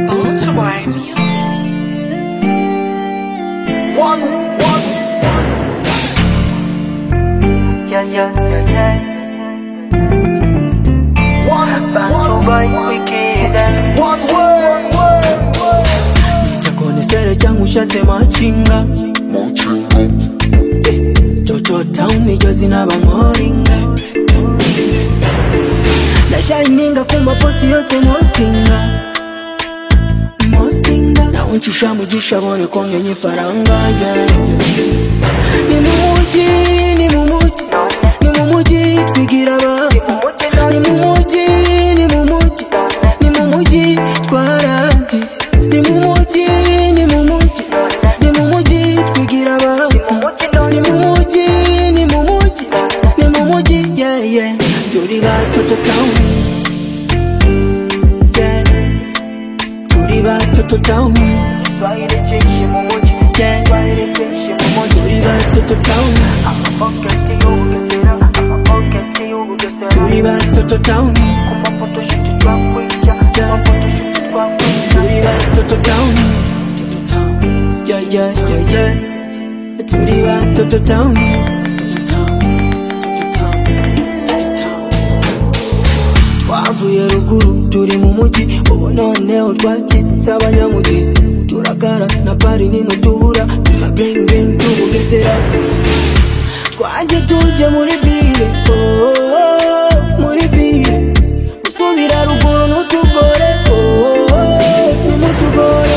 Uruguay music. One, one. Yeah, yeah, yeah, yeah. One, bantu bayikwikize. One word, word, word. Nitakuonesele changu ushatse machinga chochota umijozi na bangoringa ndashaininga kumaposti yose mostinga mostinga nauncisha mugisha bone kongenye ifaranga ni mumuji ni mumuji ni mumuji twigira ba ni mumuji ni mumuji ni mumuji twarazi ni mumuji ni mumuji ni mumuji twigira ba ni mumuji ni mumuji ni mumuji yeah yeah turi batoto town yeah turi batoto town Kiswahili chenshi mu mujyi Kiswahili chenshi mu mujyi turi batoto town amapoketi y'ubugesera amapoketi y'ubugesera turi batoto town ku mafoto shuti twakwica ku mafoto shuti twakwica turi batoto town Toto town yeah yeah yeah yeah turi batoto town Toto town Toto town Toto town twavuye ruguru turi mu mujyi ubu noneho twacitse abanyamujyi turakara na pari nino tubura na bengbeng tubugesera twajye tujye muri vile oh, oh, oh, muri vile gusubira ruguru ntutugore oh, oh, oh, nimutugore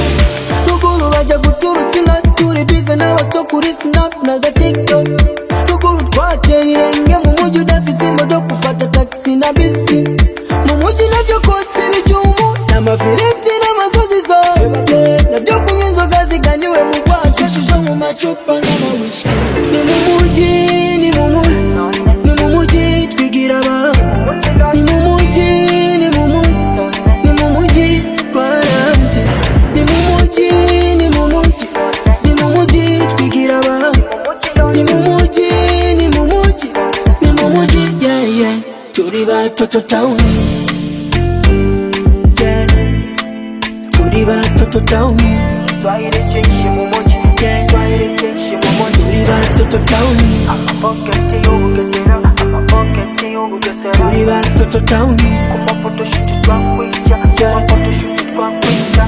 ruguru bajya guturutse inka turi bize n'abasto kuri snap na za tiktok ruguru twateye irenge mu mujyi udafise imodoka ufata taxi na bisi mu mujyi nabyo kotsa ibicyumu n'amafiriti n'amasozi zote nabyo kunywa inzoga ziganiwe mu rwacu zo mu macupa n'amawishi ni mu mujyi ni mu mujyi ni mu mujyi twigira ba ni mu mujyi ni mu mujyi ni mu mujyi twarambye ni mu mujyi ni mu mujyi ni mu mujyi twigira ba ni mu mujyi ni mu mujyi ni mu mujyi yeah yeah turi batoto town yeah turi batoto town Kiswahili chenshi mu mujyi yeah Kiswahili chenshi mu mujyi turi batoto town amapoketi y'ubugesera amapoketi y'ubugesera turi batoto town ku mafoto shuti twakwica ku mafoto shuti twakwica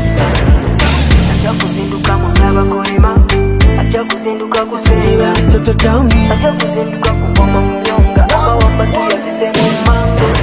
ajya kuzinduka mu by'abakorima ajya kuzinduka guseba toto town ajya kuzinduka kuvoma mu byonga aba wambatuye afise mu mango